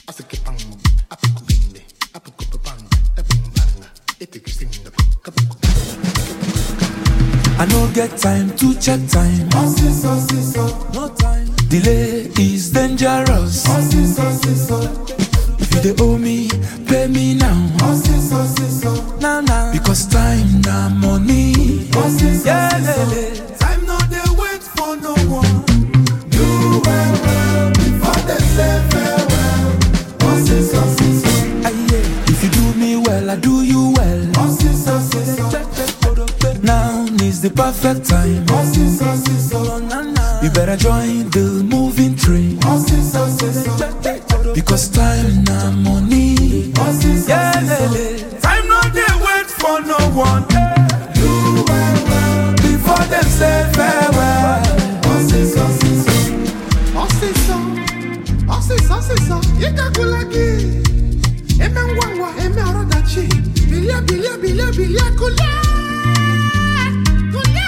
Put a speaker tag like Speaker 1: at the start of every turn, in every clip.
Speaker 1: I no get time to check time. No time. Delay is dangerous. If you dey owe me, pay me now. Now now. Because time na money. Yeah, lele.
Speaker 2: Time no dey wait for no one. Do well well before they say farewell. Osiso siso,
Speaker 1: Aye, If you do me well, I do you well.
Speaker 2: osiso siso,
Speaker 1: Now is the perfect time.
Speaker 2: osiso siso,
Speaker 1: You better join the moving train.
Speaker 2: osiso siso,
Speaker 1: Because time na money.
Speaker 2: osiso
Speaker 1: Yeah,
Speaker 2: siso.
Speaker 1: lele.
Speaker 2: Time no dey wait for no one. Do well well before them say farewell. Osiso siso, osiso, osiso siso. Yekakulagi, eme ngwangwa, eme orodachi. Bilia bilia bilia bilia kulia. Kulia.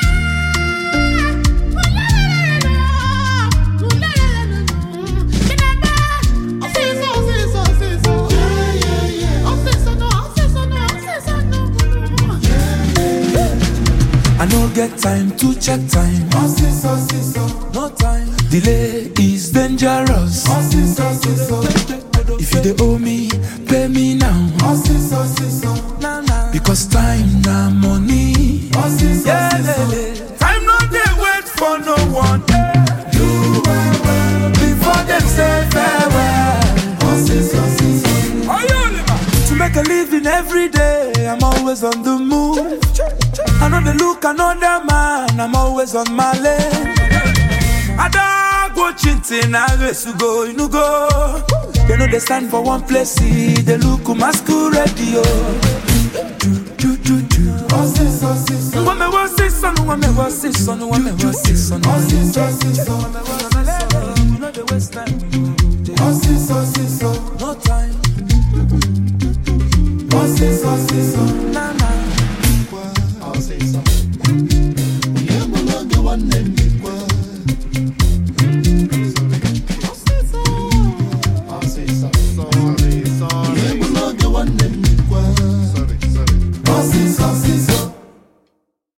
Speaker 1: I no get time to check time. No time. Delay is dangerous. If you dey owe me, pay me now. Now now. Because time na money. Yeah, lele.
Speaker 2: Time no dey wait for no one. Do well well before them say farewell.
Speaker 1: To make a living every day, I'm always on the move. I know they look another man, I'm always on my lane. I don't go chinting, I race to go, you know go. They know they stand for one place, see, they look masquerade, yo. Do, do, do, do. When me was this son, when me was this son, when me was this son, when me was this son. You know the waste time, no time.
Speaker 2: Osiso, siso,